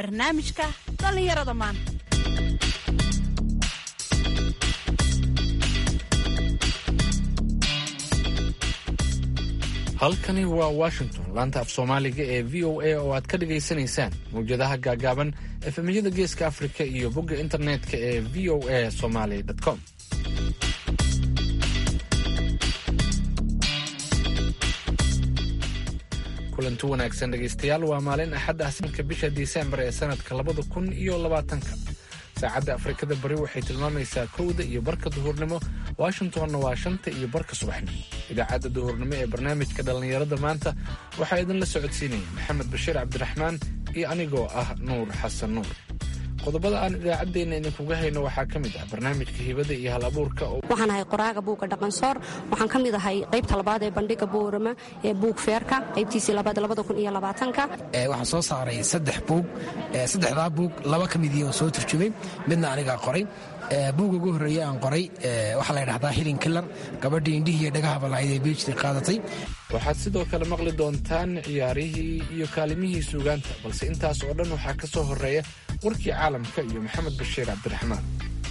barnaamijka dhallinyarada maanta halkani waa washington laanta af soomaaliga ee v o a oo aad ka dhagaysanaysaan mawjadaha gaagaaban efemyada geeska afrika iyo bogga internetka ee v o a somaly com kulanti wanaagsan dhegaystayaal waa maalin axad ah sanadka bisha disembar ee sanadka labada kun iyo labaatanka saacadda afrikada bari waxay tilmaamaysaa kowda iyo barka duhurnimo washingtonna waa shanta iyo barka subaxnimo idaacadda duhurnimo ee barnaamijka dhallinyarada maanta waxaa idinla socodsiinaya maxamed bashiir cabdiraxmaan iyo anigoo ah nuur xasan nuur qodobada aan idaacaddeenna idinkuga hayno waxaa ka mid ah barnaamijka hibada iyo hal abuurka waxaan ahay qoraaga buugga dhaqansoor waxaan ka mid ahay qaybta labaad ee bandhiga boorama ee buug feerka qaybtiisii labaad labada kun iyo labaatanka waxaan soo saaray saddex buug saddexdaa buug laba ka midii oo soo turjumay midna anigaa qoray buugga ugu horreeye aan qoray waxaa la ydhahdaa hilin kilar gabadhii indhihii iyo dhagaha balacyd ee beejti qaadatay waxaad sidoo kale maqli doontaan ciyaarihii iyo kaalimihii suugaanta balse intaas oo dhan waxaa ka soo horreeya warkii caalamka iyo maxamed bashiir cabdiraxmaan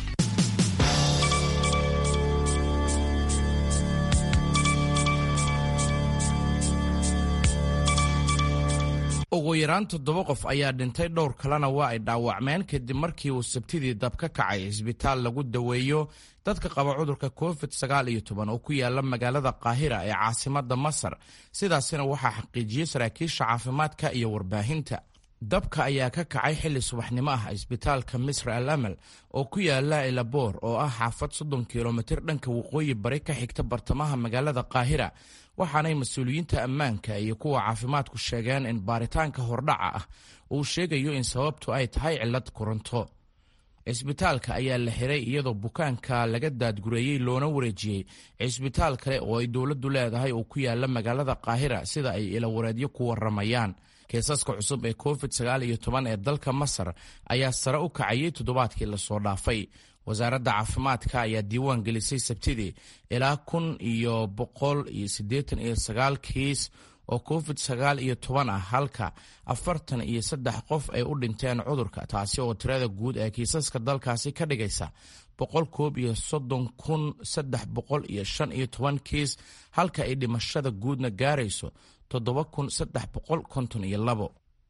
ugu yaraan toddoba qof ayaa dhintay dhowr kalena waa ay dhaawacmeen kadib markii uu sabtidii dab ka kacay isbitaal lagu daweeyo dadka qaba cudurka covid sagaal iyo toban oo ku yaala magaalada qaahira ee caasimadda masar sidaasina waxaa xaqiijiyey saraakiisha caafimaadka iyo warbaahinta dabka ayaa ka kacay xilli subaxnimo ah isbitaalka misra al amal oo ku yaala elaboor oo ah xaafad soddon kilomitir dhanka waqooyi bari ka xigta bartamaha magaalada qaahira waxaanay mas-uuliyiinta ammaanka iyo kuwa caafimaadku sheegeen in baaritaanka hordhaca ah uu sheegayo in sababtu ay tahay cillad koronto cisbitaalka ayaa la xiray iyadoo bukaanka laga daadgureeyey loona wareejiyey cisbitaal kale oo ay dowladdu leedahay oo ku yaala magaalada qaahira sida ay ilawareedyo ku waramayaan keesaska cusub ee covid sagaal iyo toban ee dalka masar ayaa sare u kacayay toddobaadkii lasoo dhaafay wasaaradda caafimaadka ayaa diiwaan gelisay sabtidii ilaa kun iyo boqol iyo siddeetan iyo sagaal kiis oo covid sagaal iyo toban ah halka afartan iyo saddex qof ay u dhinteen cudurka taasi oo tirada guud ee kiisaska dalkaasi ka dhigaysa boqol koob iyo soddon kun saddex boqol iyo shan iyo toban kiis halka ay dhimashada guudna gaarayso toddoba kun saddex boqol konton iyo labo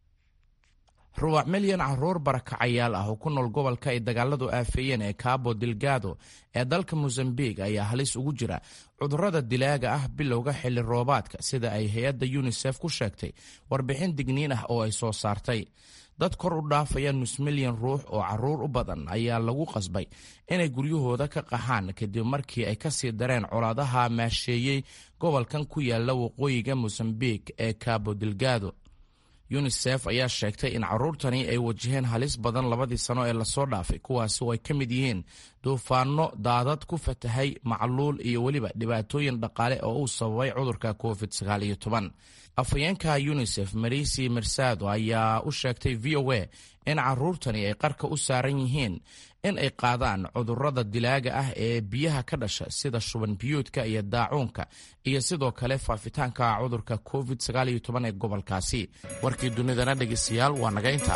rubac milyan caruur barakacayaal ah oo ku nool gobolka ay dagaaladu aafeeyeen ee cabo delgado ee dalka mosambik ayaa halis ugu jira cudurrada dilaaga ah bilowga xilli roobaadka sida ay hay-adda yunisef ku sheegtay warbixin digniin ah oo ay soo saartay dad kor u dhaafaya nus milyan ruux oo caruur u badan ayaa lagu qasbay inay guryahooda ka qaxaan kadib markii ay kasii dareen colaadaha maasheeyey gobolkan ku yaala waqooyiga mosambik ee cabo delgado yunisef ayaa sheegtay in caruurtani ay wajaheen halis badan labadii sano ee lasoo dhaafay kuwaasi oo ay ka mid yihiin duufaano daadad ku fatahay macluul iyo weliba dhibaatooyin dhaqaale oo uu sababay cudurka covid sagaal iyo toban afhayeenka yunisef marisi mersado ayaa u sheegtay v o a in caruurtani ay qarka u saaran yihiin in ay qaadaan cudurrada dilaaga ah ee biyaha ka dhasha sida shuban biyuudka iyo daacuunka iyo sidoo kale faafitaanka cudurka covid sagaal iyo toban ee gobolkaasi warkii dunidana dhegeystayaal waa naga inta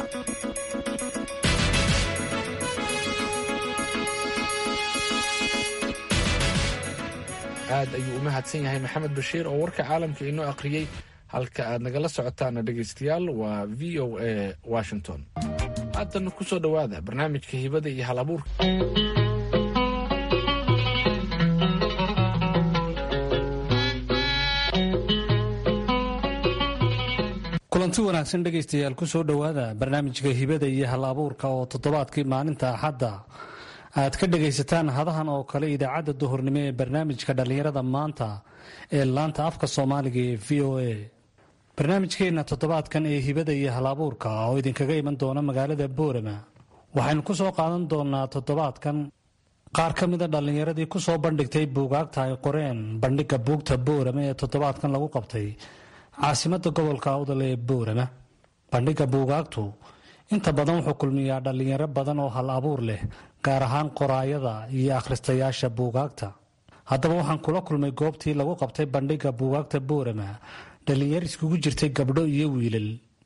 aad ayuu u mahadsan yahay maxamed bashiir oo warka caalamka inoo akhriyey halka aad nagala socotaana dhegaystayaal waa v o a washington haatan ku soo dhowaada barnaamijka hibada iyo hal abuurka kulanti wanaagsan dhegaystayaal ku soo dhowaada barnaamijka hibada iyo hal abuurka oo toddobaadkii maalinta axadda aad ka dhegaysataan hadahan oo kale idaacadda duhurnimo ee barnaamijka dhallinyarada maanta ee laanta afka soomaaliga ee v o a barnaamijkeenna toddobaadkan ee hibada iyo hal-abuurka oo idinkaga iman doona magaalada boorama waxaynu ku soo qaadan doonaa toddobaadkan qaar ka mida dhallinyaradii ku soo bandhigtay buugaagta ay qoreen bandhigga buugta boorama ee toddobaadkan lagu qabtay caasimadda gobolka awdal ee boorama bandhigga buugaagtu inta badan wuxuu kulmiyaa dhallinyaro badan oo hal abuur leh gaar ahaan qoraayada iyo akhristayaasha buugaagta haddaba waxaan kula kulmay goobtii lagu qabtay bandhigga buugaagta boorama dhallinyaro iskugu jirtay gabdho iyo wiilal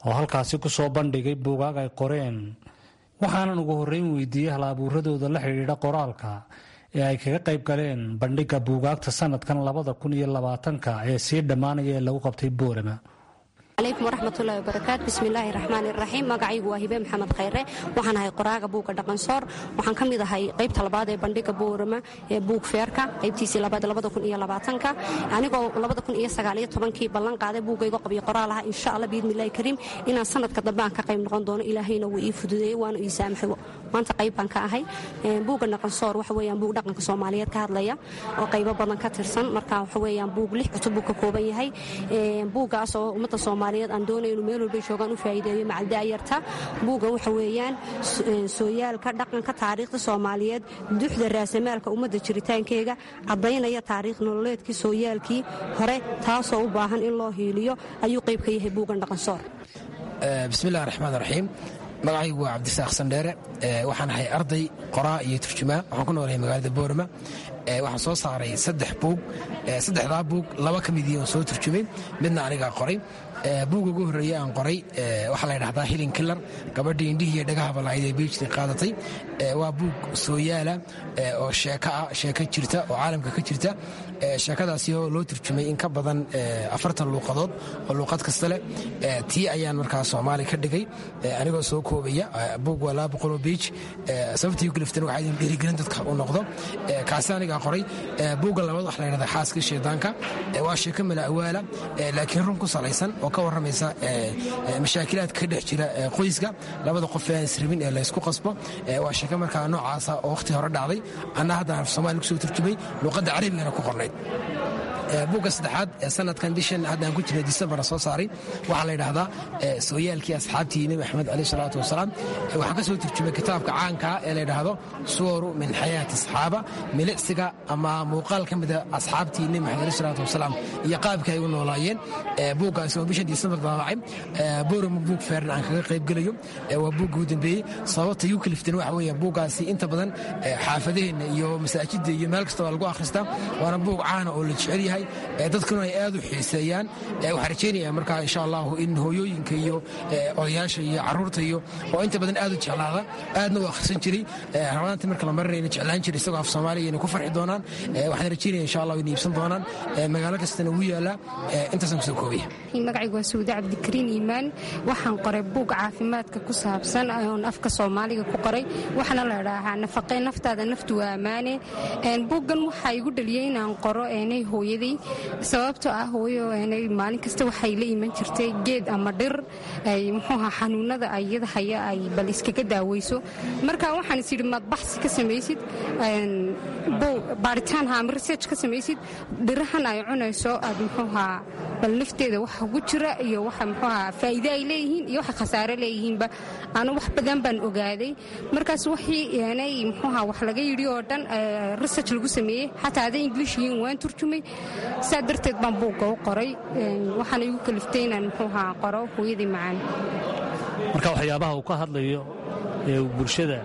oo halkaasi ku soo bandhigay buugaag ay qoreen waxaanan ugu horreyn weydiiyey hal abuuradooda la xidhiidha qoraalka ee ay kaga qayb galeen bandhigga buugaagta sanadkan labada kun iyo labaatanka ee sii dhammaanaya ee lagu qabtay boorama calaykum waraxmatullahi wabarakaatu bismillaahi raxmaani raxiim magacaygu waa hibe maxamed khayre waxaan ahay qoraaga buugga dhaqansoor waxaan ka mid ahay qaybta labaad ee bandhiga boorama ee buug feerka qaybtiisii labaad labada kun iyo labaatanka anigoo labada kun iyo sagaaliyo tobankii ballan qaaday buuggaygo qabyo qoraal aha insha allah biidnillahi kariim inaan sanadka dambe aan ka qayb noqon doono ilaahayna wuu ii fududeeyey waana ii saamaxay maanta qayb baan ka ahay buugga dhaqansoor waxa weeyaan buug dhaqanka soomaaliyeed ka hadlaya oo qaybo badan ka tirsan marka waxa weeyaan buug lix cutub buu ka kooban yahay buuggaas oo ummadda soomaaliyeed aan doonay inuu meel walbay joogaan u faa'iideeyo macaldaayarta buuggan waxa weeyaan sooyaalka dhaqanka taariikhda soomaaliyeed duxda raasamaalka ummadda jiritaankeega caddaynaya taariikh nololeedkii sooyaalkii hore taasoo u baahan in loo hiiliyo ayuu qayb ka yahay buuggan dhaqansoor bismillahi raxmaan raxiim magacaygu waa cabdisaaq sandheere waxaan ahay arday qoraa iyo turjumaa waxaan ku noolahay magaalada boorama waxaan soo saaray saddex buug saddexdaa buug laba ka midii oo soo turjumay midna anigaa qoray buugga ugu horreeye aan qoray waxaa la ydhahdaa hilin killar gabadhii indhihii iyo dhagaha balaayid ee beijti qaadatay waa buug sooyaala oo sheeko ah sheeko jirta oo caalamka ka jirta sheekadaasi oo loo turjumay in ka badan afartan luuqadood oo luuqad kasta leh tii ayaan markaa soomaali ka dhigay anigoo soo koobaya buug waa laba boqoloo beij sababtii ugaliftan waxaa idin dhiirigelin dadka u noqdo kaasi anigaa qoray buugga labaad waxa la ydhahdaa xaaskii shaydaanka waa sheeko mala awaala laakiin run ku salaysan oo ka warramaysa mashaakilaadka ka dhex jira qoyska labada qof ee aan israbin ee laysku qasbo waa sheeko markaa noocaasa oo wakhti hore dhacday anna haddaan af soomaali kusoo turjumay luuqadda carabigana ku qornayd buugga saddexaad ee sanadkan bishan haddaan ku jirnay disembarna soo saaray waxaa la yidhaahdaa sooyaalkii asxaabtii nebi maxamed caleyh salaatu wasalaam waxaan ka soo turjumay kitaabka caankaa ee la yidhaahdo suwaru min xayaati asxaaba milicsiga ama muuqaal ka mida asxaabtii nebi maxamed caleyh salaatu wasalaam iyo qaabkii ay u noolaayeen buuggaasi oo bishan disembar daabacay boorama buug feeran aan kaga qayb gelayo waa buugga u dambeeyey sababta igu kaliftan waxa weeye buuggaasi inta badan xaafadaheenna iyo masaajidda iyo meel kasta waa lagu akhristaa waana buug caana oo la jecel yahay dadkuna ay aad u xiiseeyaan waxaan rajeynaya markaa insha allahu in hooyooyinka iyo odayaasha iyo caruurta iyo oo inta badan aad u jeclaada aadna u akhrisan jiray ramadaantii marka la marinayna jeclaan jiray isagoo af soomaaliya inay ku farxi doonaan waxaan rajeynaya insha allah inay iibsan doonaan magaalo kastana ugu yaallaa intaasaan kusoo koobaya magacaygu waa suude cabdikariin iimaan waxaan qoray buug caafimaadka ku saabsan oon afka soomaaliga ku qoray waxaana la idhaahaa nafaqee naftaada naftu waa ammaane buuggan waxaa igu dhaliyey inaan qoro eenay hooyaday sababtoo ah hooyo eenay maalin kasta waxay la iman jirtay geed ama dhir ay muxuuha xanuunada ayada haya ay bal iskaga daaweyso marka waxaan is yidhi maad baxsi ka samaysid baaritaan ha ama research ka samaysid dhirahan ay cunayso aad muxuuhaa bal nafteeda waxa ugu jira iyo waxa muxuuhaa faa'iide ay leeyihiin iyo waxa khasaare leeyihiinba anu wax badan baan ogaaday markaas wixii eenay muxuuhaa wax laga yidhi oo dhan research lagu sameeyey xataa hadday english yihiin waan turjumay saa darteed baan buugga u qoray waxaana igu kaliftay inaan muxuuhaa qoro hooyadii macaan marka waxyaabaha uu ka hadlayo ee uu bulshada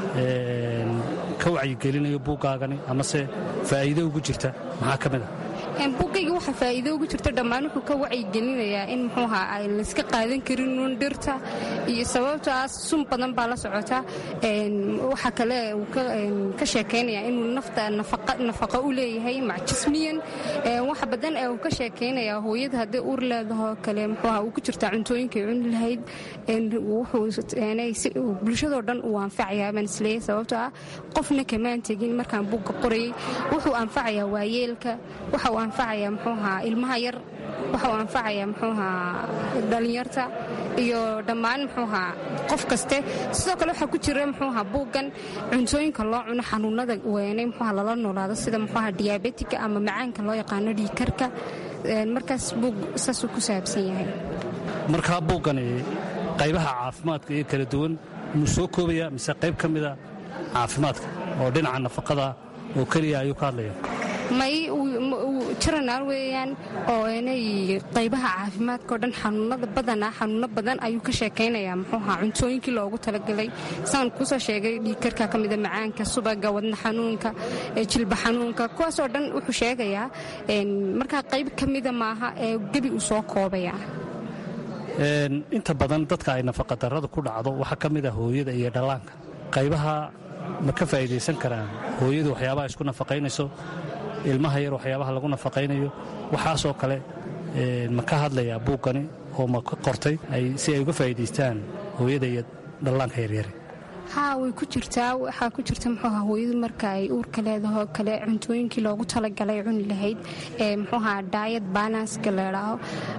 ka wacyigelinayo buuggaagani amase faa'iido ugu jirta maxaa ka mid a buuggayga waxaa faa'iido ugu jirta dhammaan wuxuu ka wacyigelinayaa in muxuuha ay layska qaadan karin uun dhirta iyo sababtoo ah sun badan baa la socota waxaa kale uu ka sheekaynayaa inuu nafta nafaqo u leeyahay macjismiyan waxa badan ee uu ka sheekaynayaa hooyada hadday uur leedahoo kale muxuuha uu ku jirtaa cuntooyinkay cuni lahayd wuxuu bulshadoo dhan uu anfacayaa baan isleeyahay sababtoo ah qofna kamaan tegin markaan buugga qorayay wuxuu anfacayaa waayeelka waxa uu anfacayaa muxuuhaa ilmaha yar waxa uu anfacayaa muxuuhaa dhallinyarta iyo dhammaan muxuuhaa qof kaste sidoo kale waxaa ku jira muxuuhaa buuggan cuntooyinka loo cuno xanuunada weynay muxuuha lala noolaado sida muxuuha diyaabetika ama macaanka loo yaqaano dhiikarka markaas buug saasuu ku saabsan yahay markaa buuggani qaybaha caafimaadka iyo kala duwan muu soo koobaya mise qayb ka mida caafimaadka oo dhinaca nafaqada oo keliya ayuu ka hadlaya may jiranaal weeyaan oo inay qaybaha caafimaadka oo dhan xanuunada badanaa xanuuno badan ayuu ka sheekaynayaa muxuuha cuntooyinkii loogu talagalay saan kusoo sheegay dhiigkarka ka mida macaanka subaga wadna xanuunka jilba xanuunka kuwaasoo dhan wuxuu sheegayaa markaa qayb ka mida maaha ee gebi uu soo koobaya inta badan dadka ay nafaqadarrada ku dhacdo waxaa ka mid ah hooyada iyo dhallaanka qaybaha ma ka faa'idaysan karaan hooyadu waxyaabaha isku nafaqaynayso ilmaha yar waxyaabaha lagu nafaqaynayo waxaasoo kale ma ka hadlayaa buuggani oo ma qortay si ay uga faa'iidaystaan hooyada iyo dhallaanka yaryare haa way ku jirtaa waxaa ku jirta muxuuha hooyadu marka ay uurka leedaho kale cuntooyinkii loogu talagalay cuni lahayd ee muxuuha daayad balanska leedhaaho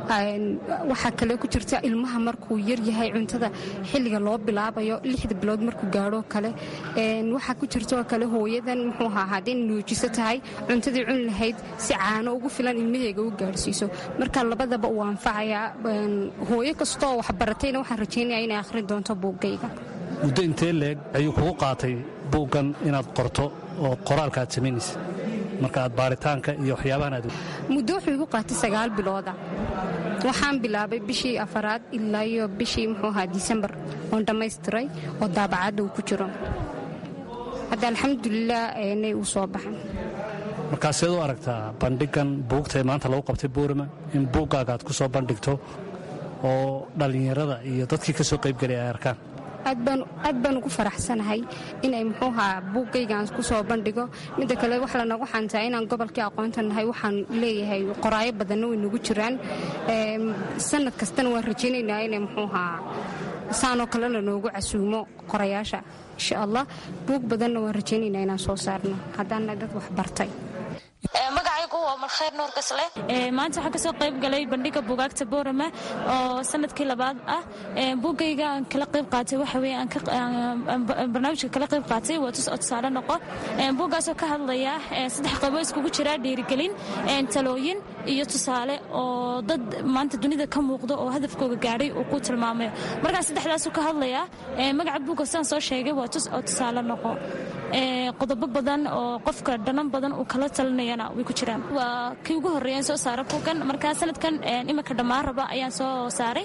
waxaa kale ku jirta ilmaha markuu yaryahay cuntada xilliga loo bilaabayo lixda bilood markuu gaadho kale waxaa ku jirtaoo kale hooyadan muxuuha hadday nuujiso tahay cuntadii cuni lahayd si caano ugu filan ilmaheega u gaadhsiiso marka labadaba uu anfacayaa hooyo kastoo waxbaratayna waxaan rajaynaya inay akhrin doonto buuggayga muddo intee leeg ayuu kugu qaatay buuggan inaad qorto oo qoraalka aad samaynaysa marka aad baaritaanka iyo waxyaabahan aad muddo wuxuu igu qaatay sagaal bilooda waxaan bilaabay bishii afaraad ilaa iyo bishii muxuu ahaa disembar oon dhammaystiray oo daabacadda uu ku jiro hadda alxamdulilah nay uu soo baxay markaa seed u aragtaa bandhigan buugtae maanta lagu qabtay buurama in buuggaaga aad ku soo bandhigto oo dhallinyarada iyo dadkii ka soo qaybgelay ay arkaan aad baan ugu faraxsanahay inay muxuuhaa buuggaygaan ku soo bandhigo midda kale wax lanagu xantaa inaan gobolkii aqoonta nahay waxaan leeyahay qoraayo badanna way nagu jiraan sanad kastana waan rajaynaynaa inay muxuuhaa saanoo kale lanoogu casuumo qorayaasha insha allah buug badanna waan rajaynaynaa inaan soo saarno haddaana dad wax bartay magacaygu waa markhayr nuur gasle maanta waxaan kasoo qayb galay bandhiga buugaagta boorama oo sanadkii labaad ah buuggayga aan kala qayb qaatay waxa weye barnaamijka kala qayb qaatay waa tus oo tusaale noqo buuggaasoo ka hadlaya saddex qaybo iskugu jira dhiirigelin talooyin iyo tusaale oo dad maanta dunida ka muuqdo oo hadafkooga gaadhay uu ku tilmaamayo markaa saddexdaasuu ka hadlaya magaca buugga sidaan soo sheegay waa tus oo tusaale noqo qodobo badan oo qofka dhanan badan uu kala talinayana way ku jiraan waa kii ugu horreeyaan soo saara buuggan markaa sanadkan iminka dhammaan raba ayaan soo saaray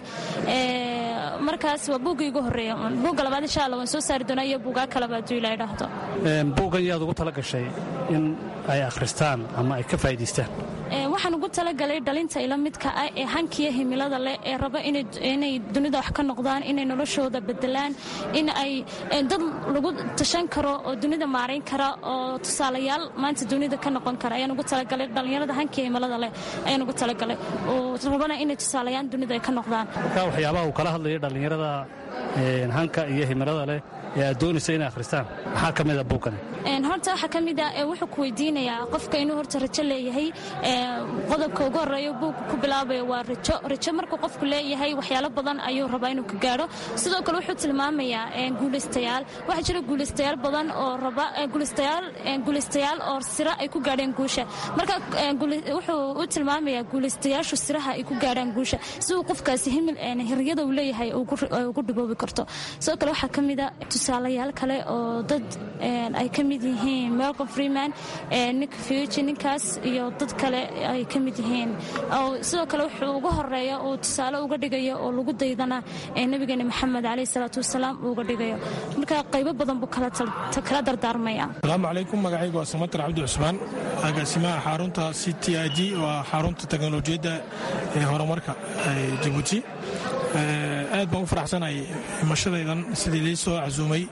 markaas waa buuggii ugu horreeya buugga labaad insha allah waan soo saari doonaa iyo buugaa kaleba hadduu ilaa idhaahdo buuggan yaad ugu tala gashay in ay akhristaan ama ay ka faa'idaystaan waxaan ugu talagalay dhalinta ila midka ah ee hankiya himilada leh ee raba inay dunida wax ka noqdaan inay noloshooda bedelaan in ay dad lagu tashan karo oo dunida maarayn kara oo tusaalayaal maanta dunida ka noqon kara ayaan ugu talagalay dhallinyarada hankiya himilada leh ayaan ugu talagalay oo rabana inay tusaalayaan dunida ay ka noqdaan marka waxyaabaha uu kala hadlayo dhallinyarada hanka iyo himilada leh ee aad doonaysa inay akhristaan maxaa ka mida buuggan horta waxaa ka mid ah wuxuu ku weydiinayaa qofka inuu horta rajo leeyahay qodobka ugu horreeya buugga ku bilaabayo waa rajo rajo markuu qofku leeyahay waxyaalo badan ayuu rabaa inuu ka gaadho sidoo kale wuxuu tilmaamayaa guulaystayaal waxaa jira guulaystayaal badan oo raba guulaystayaal guulaystayaal oo sira ay ku gaadheen guusha marka wuxuu u tilmaamayaa guulaystayaashu siraha ay ku gaadhaan guusha si uu qofkaasi himil hiryada uu leeyahay ugu dhiboobi karto sidoo kale waxaa ka mid a tusaalayaal kale oo dad ay ka mid yihiin melcom freeman nick fuji ninkaas iyo dad kale ay ka mid yihiin sidoo kale wuxuu ugu horeeya uu tusaale uga dhigayo oo lagu daydana nabigeena maxamed caleyh salaatu wasalaam uu uga dhigayo marka qaybo badan buu kala dardaarmaya asalaamu calaykum magacaygu waa samatar cabdi cusmaan agaasimaha xarunta c t i d waa xarunta teknolojiyadda ee horumarka jabuuti aad baan u faraxsanahay imashadaydan sidii lii soo casuumay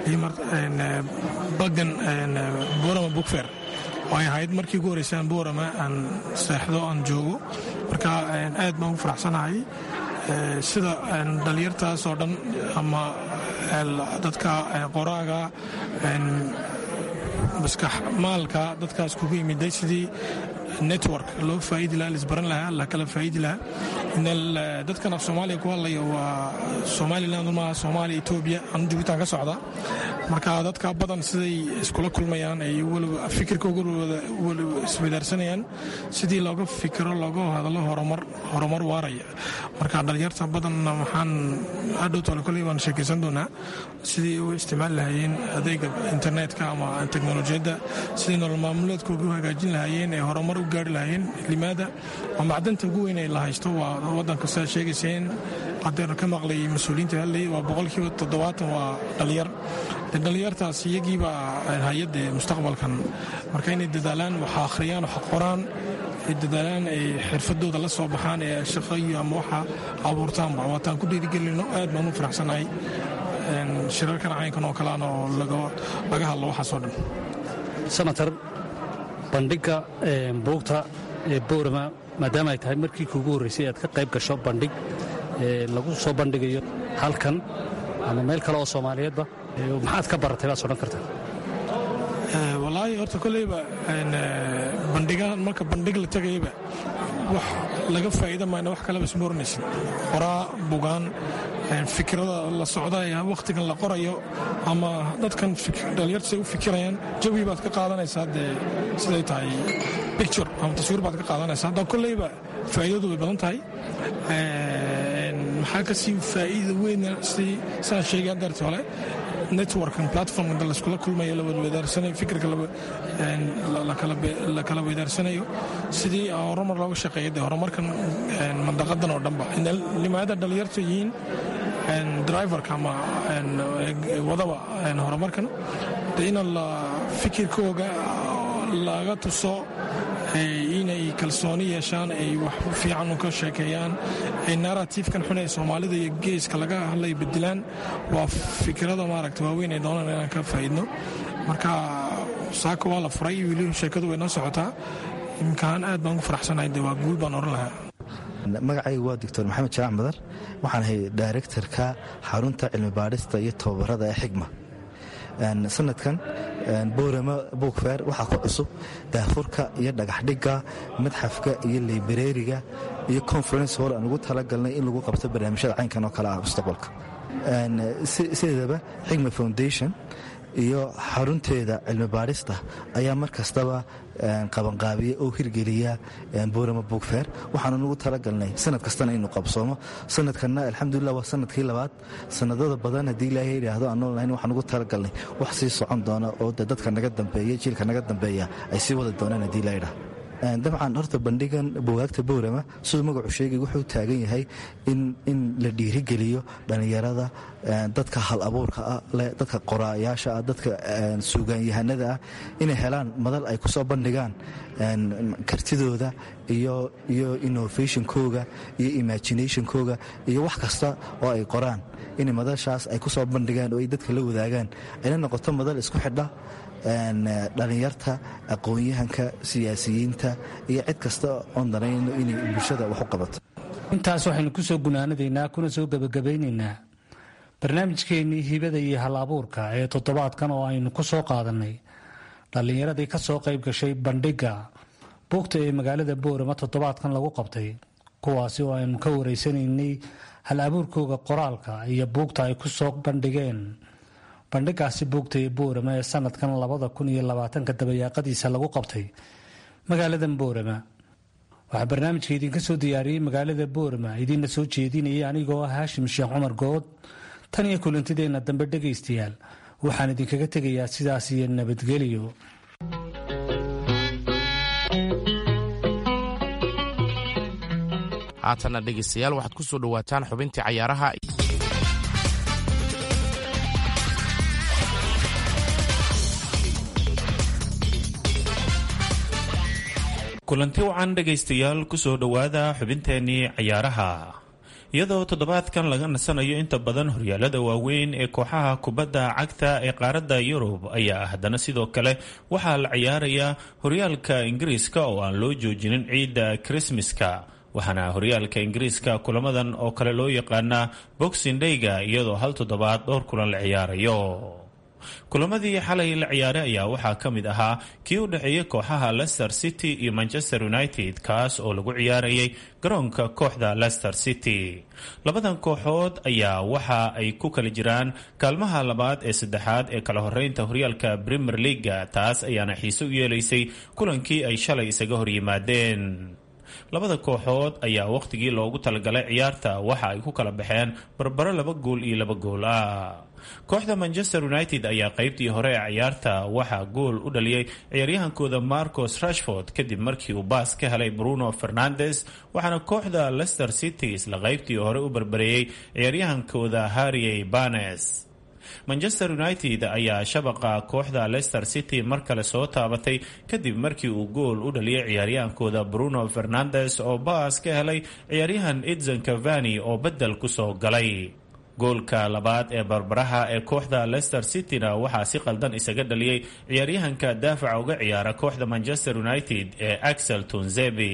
bagan borama bukfer oo ay ahayd markii ugu horreysaan borama aan seexdo aan joogo marka aad baan u faraxsanahay sida dhalinyartaas oo dhan ama dadka qoraaga maskax maalka dadkaas kugu yimiday sidii network loo faaidi lahaa lisbaran lahaa la kala faaidi lahaa dadkan af soomaaliya ku hadlaya waa somaliland maaha soomaaliya etoobiya anu jubuutaan ka socda marka dadka badan siday iskula kulmayaan ay fikirkooga iswadaarsanayaan sidii looga fikiro looga hadlo horumar waaraya marka dhalinyarta badanna waxaan hadhow tole koley waan sheekaysan doonaa sidii u isticmaali lahaayeen adeega internetka ama teknolojiyadda sidii nolol maamuleedkooga u hagaajin lahaayeen ee horumar u gaari lahaayeen limaada waa macdanta ugu weyn ee la haysto waa wadanka sidaad sheegayseen hadeer ka maqlay mas-uuliyiinta hadlay waa boqolkiiba toddobaatan waa dhalinyar dhalinyartaas iyagiiba hay-adda mustaqbalkan marka inay dadaalaan wax akhriyaan wax qoraan ay dadaalaan ay xirfadooda la soo baxaan ee shaqayo ama waxa abuurtaanba waataan ku dhiirigelino aad baan u faraxsanahay shirarkan caynkan oo kaleana oo laga hadlo waxaasoo dhan senator bandhigga buugta ee boorama maadaama ay tahay markii kuugu horraysay aad ka qayb gasho bandhig lagu soo bandhigayo halkan ama meel kale oo soomaaliyeedba maxaad ka baratay baad sodhan kartaa walaahi horta koleyba bandhigaan marka bandhig la tegayaba wax laga faa'iida mayna wax kaleba isma oranaysin qoraa bugaan fikrada la socda ee wakhtigan la qorayo ama dadkan dhalinyarta say u fikirayaan jawi baad ka qaadanaysaa dee siday tahay picture ama taswiir baad ka qaadanaysaa hadda koleyba faa'iidadu way badan tahay maxaa ka sii faa'iida weyna si saan sheegay haddeerti hole networkan platformka layskula kulmayo la wadwadaarsanayo fikirka la kala weydaarsanayo sidii horumar looga shaqeeya dee horumarkan mandaqadan oo dhanba limaada dhalinyarta yihiin driverka ama wadaba horumarkan de ina la fikirkooga laga tuso inay kalsooni yeeshaan ay wax fiican ka sheekeeyaan ay narratifkan xun ee soomaalida iyo geeska laga hadlay bedelaan waa fikrada maaragta waaweyn ay doonaan inaan ka faa'iidno marka saaka waa la furay weli sheekadu way noo socotaa imkaan aad baan ugu faraxsanahay de waa guul baan oran lahaa magacaygu waa doctor maxamed jaac madar waxaan ahay directorka xarunta cilmi baadhista iyo tababarada ee xigma sanadkan boorama buugfeer waxaa ku cusub daafurka iyo dhagaxdhigga madxafka iyo librariga iyo conference hall aan ugu talagalnay in lagu qabto barnaamijyada caynkan oo kale ah mustaqbalka sideedaba xigma foundation iyo xarunteeda cilmi baadhista ayaa mar kastaba qabanqaabiya oo hirgeliya boorama buugfeer waxaanu ugu talagalnay sanad kastana inuu qabsoomo sanadkanna alxamdulilah waa sanadkii labaad sanadada badan haddii ilaahay yidhaahdo aan noolnahayn waxaan ugu talagalnay wax sii socon doona oo de dadka naga dambeeya jiilka naga dambeeya ay sii wadi doonaan haddii ilaa yidhahdo dabcan horta bandhigan bugaagta boorama siduu magacu sheegay wuxuu taagan yahay in la dhiirigeliyo dhallinyarada dadka hal abuurka ah dadka qoraayaasha ah dadka suugaanyahanada ah inay helaan madal ay kusoo bandhigaan kartidooda iyo innovationkooga iyo imaginationkooga iyo wax kasta oo ay qoraan inay madashaas ay kusoo bandhigaan oo ay dadka la wadaagaan ayna noqoto madal isku xidha dhalinyarta aqoon-yahanka siyaasiyiinta iyo cid kasta oon danayno inay bulshada wax u qabato intaas waxaynu ku soo gunaanadaynaa kuna soo gebagabaynaynaa barnaamijkeennii hibada iyo hal abuurka ee toddobaadkan oo aynu ku soo qaadannay dhallinyaradii ka soo qayb gashay bandhigga buugta ee magaalada boorama toddobaadkan lagu qabtay kuwaasi oo aynu ka wareysanaynay hal abuurkooga qoraalka iyo buugta ay ku soo bandhigeen bandhigaasi buugta ee boorama ee sanadkan labada kun iyo labaatanka dabayaaqadiisa lagu qabtay magaaladan boorama waxaa barnaamijka idinka soo diyaariyey magaalada boorama idiinna soo jeedinayay anigoo ah haashim sheekh cumar good tan iyo kulantideenna dambe dhegaystayaal waxaan idinkaga tegayaa sidaas iyo nabadgelyo haatanna dhegaystayaal waxaad ku soo dhowaataan xubintii cayaaraha kulanti wacan dhegaystayaal kusoo dhowaada xubinteenii cayaaraha iyadoo toddobaadkan laga nasanayo inta badan horyaalada waaweyn ee kooxaha kubadda cagta ee qaaradda yurub ayaa haddana sidoo kale waxaa la ciyaarayaa horyaalka ingiriiska oo aan loo joojinin ciidda krismaska waxaana horyaalka ingiriiska kulamadan oo kale loo yaqaanaa boxing dayga iyadoo hal toddobaad dhowr kulan la ciyaarayo kulamadii xalay la ciyaaray ayaa waxaa ka mid ahaa kii u dhexeeyay kooxaha leicester city iyo manchester united kaas oo lagu ciyaarayay garoonka kooxda leicester city labadan kooxood ayaa waxa ay ku kala jiraan kaalmaha labaad ee saddexaad ee kala horeynta horyaalka premier leaga taas ayaana xiise u yeelaysay kulankii ay shalay isaga horyimaadeen labada kooxood ayaa wakhtigii loogu talagalay ciyaarta waxa ay ku kala baxeen barbaro laba gool iyo laba gool ah kooxda manchester united ayaa qaybtii hore ee ciyaarta waxaa gool u dhaliyay ciyaaryahankooda marcos rashford kadib markii uu baas ka helay bruno fernandes waxaana kooxda leicester city isla qaybtii hore u barbareeyey ciyaaryahankooda harriey banes manchester united ayaa shabaqa kooxda leicester city mar kale soo taabatay kadib markii uu gool u dhaliyay ciyaaryahaankooda bruno fernandes oo baas ka helay ciyaaryahan edson cavani oo bedel kusoo galay goolka labaad ee barbaraha ee kooxda leicester cityna waxaa si qaldan isaga dhaliyey ciyaaryahanka daafaca uga ciyaara kooxda manchester united ee axel tunzebi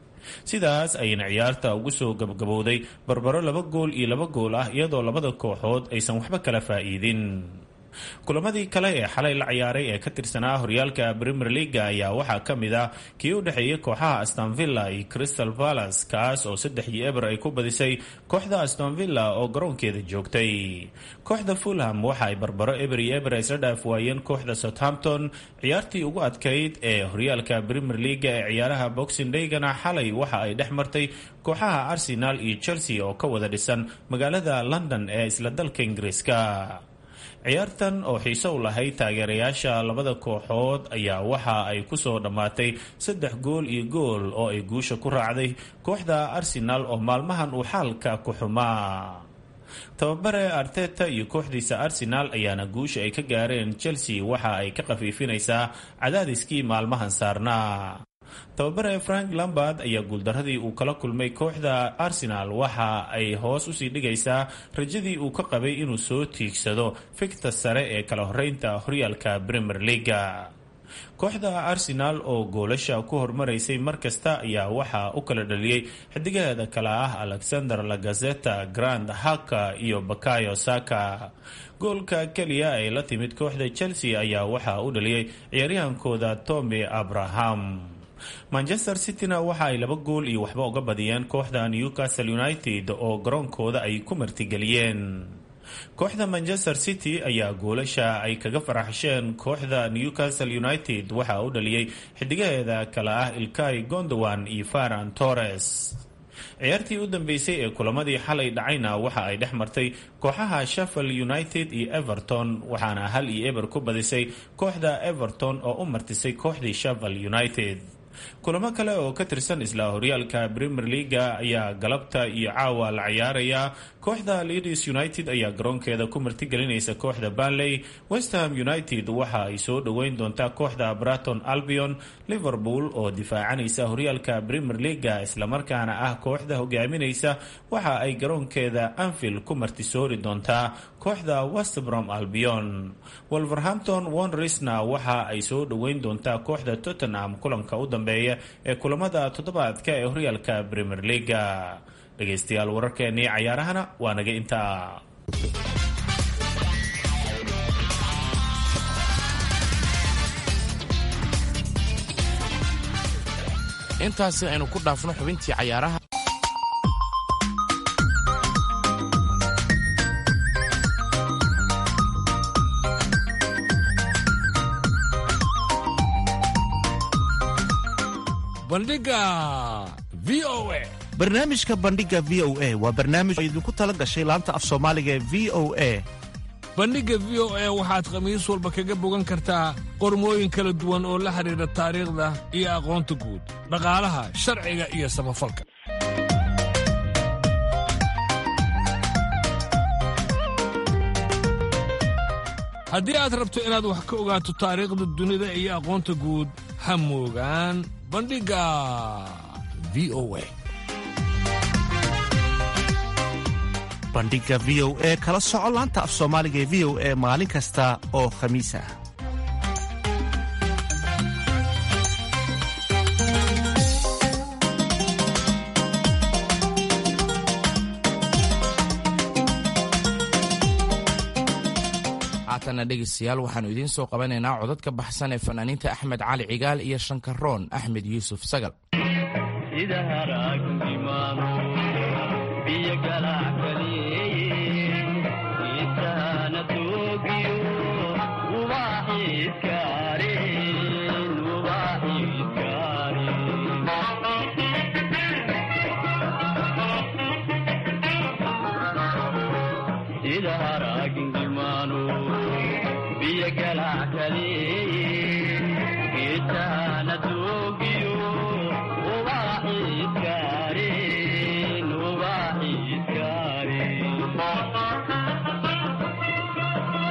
sidaas ayayna ciyaarta ugu soo gabgabowday barbaro laba gool iyo laba gool ah iyadoo labada kooxood aysan waxba kala faa'iidin kulamadii kale ee xalay la ciyaaray ee ka tirsanaa horyaalka premier leaga ayaa waxaa ka mid ah kii u dhexeeyay kooxaha astonvilla iyo crystal palace kaas oo saddex iyo eber ay ku badisay kooxda astonvilla oo garoonkeeda joogtay kooxda fulham waxa ay barbaro eber iyo eber isla dhaaf waayeen kooxda southampton ciyaartii ugu adkayd ee horyaalka premier leaga ee ciyaaraha boxing daygana xalay waxa ay dhex martay kooxaha arsenal iyo chelsea oo ka wada dhisan magaalada london ee isla dalka ingiriiska ciyaartan oo xiise u lahayd taageerayaasha labada kooxood ayaa waxa ay kusoo dhammaatay saddex gool iyo gool oo ay guusha ku raacday kooxda arsenal oo maalmahan uu xaalka ku xumaa tababare arteta iyo kooxdiisa arsenal ayaana guusha ay ka gaareen chelsea waxa ay ka khafiifinaysaa cadaadiskii maalmahan saarnaa tababare frank lambard ayaa guuldaradii uu kala kulmay kooxda arsenal waxa ay hoos usii dhigaysaa rajadii uu ka qabay inuu soo tiigsado fikta sare ee kala horeynta horyaalka premier leaga kooxda arsenal oo goolasha ku hormaraysay mar kasta ayaa waxaa u kala dhaliyey xidigaheeda kale ah alexander lagazeta grand haka iyo bakayo saka goolka keliya ay la timid kooxda chelsea ayaa waxaa u dhaliyey ciyaaryahankooda tommy abraham manchester cityna waxa ay laba gool iyo waxba uga badiyeen kooxda newcastle united oo garoonkooda ay ku martigeliyeen kooxda manchester city ayaa goolasha ay kaga faraxsheen kooxda newcastle united waxaa u dhaliyey xidigaheeda kale ah ilkay gondowan iyo faran torres ciyaartii u dambeysay ee kulamadii xalay dhacayna waxa ay dhex martay kooxaha sheffield united iyo everton waxaana hal iyo eber ku badisay kooxda everton oo u martisay kooxdii sheffield united kulamo kale oo ka tirsan isla horyaalka premier leaga ayaa galabta iyo caawa la ciyaaraya kooxda leeds united ayaa garoonkeeda ku martigelinaysa kooxda banley westham united waxa ay soo dhoweyn doontaa kooxda braton albion liverpool oo difaacanaysa horyaalka premier leaga islamarkaana ah kooxda hogaaminaysa waxa ay garoonkeeda anfield ku martisoori doontaa kooxda westbrom albion wolverhampton wonrisna waxa ay soo dhoweyn doontaa kooxda tottenham kulanka u dambeeya ee kulamada toddobaadka ee horyaalka premier leaga dhegaystayaal wararkeenii cayaarahana waa naga intaa intaasi aynu ku dhaafno xubintii cayaaraha bandhiga v o a barnaamijka bandhiga v o a waa barnaamij oo idinku tala gashay laanta af soomaaliga ee v o a bandhigga v o a waxaad khamiis walba kaga bogan kartaa qormooyin kala duwan oo la xidhiidha taariikhda iyo aqoonta guud dhaqaalaha sharciga iyo samafalka haddii aad rabto inaad wax ka ogaato taariikhda dunida iyo aqoonta guud ha moogaan bandhigga v o a bandhiga v o e kala soco laanta af soomaaliga ee v o e maalin kasta oo khamiis ah haatana dhegaystayaal waxaannu idiin soo qabanaynaa codadka baxsan ee fanaaniinta axmed cali cigaal iyo shankaroon axmed yuusuf sagal Thank you.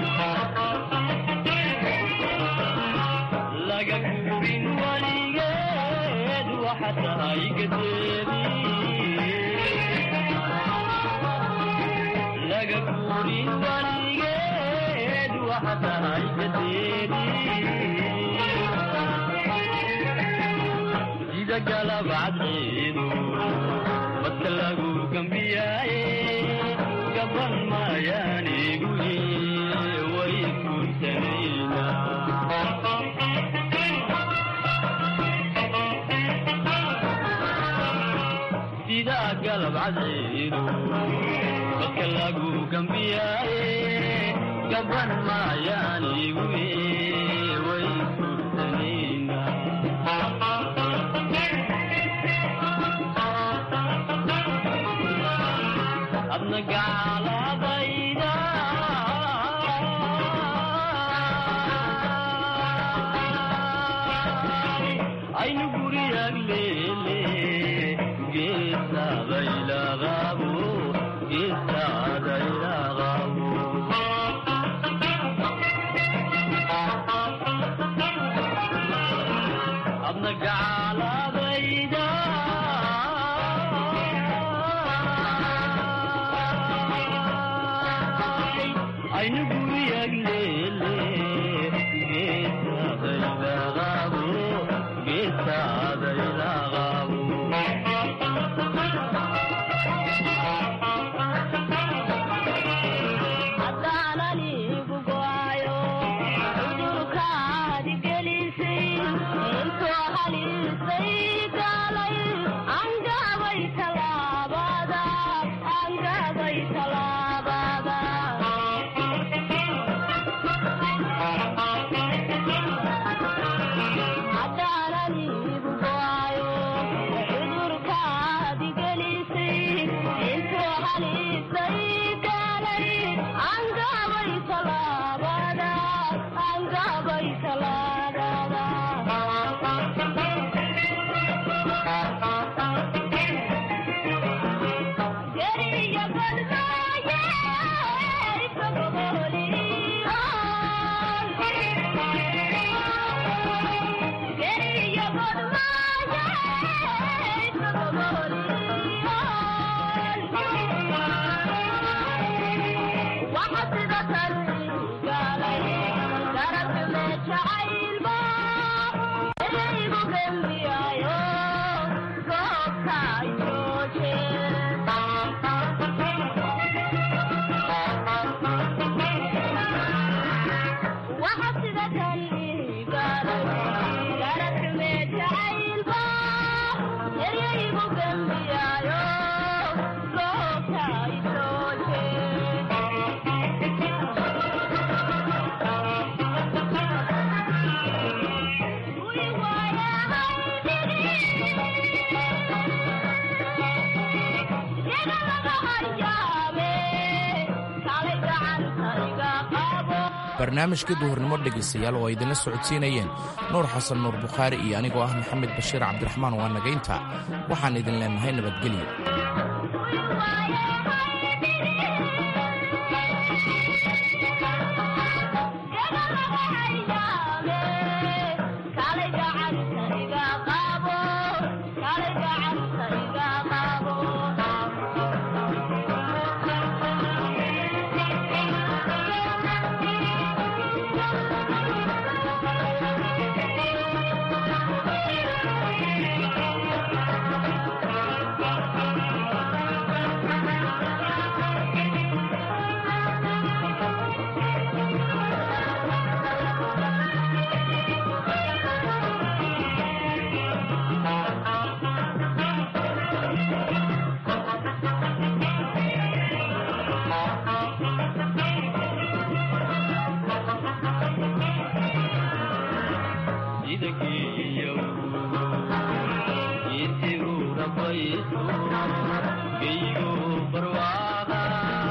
barnaamijkii duhurnimo dhegaystayaal oo ay idinla socodsiinayeen nuur xasan nuur bukhaari iyo anigoo ah maxamed bashiir cabdiraxmaan waa nagaynta waxaan idin leennahay nabadgelyo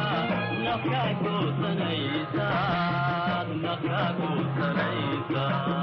nafka ku sanaysa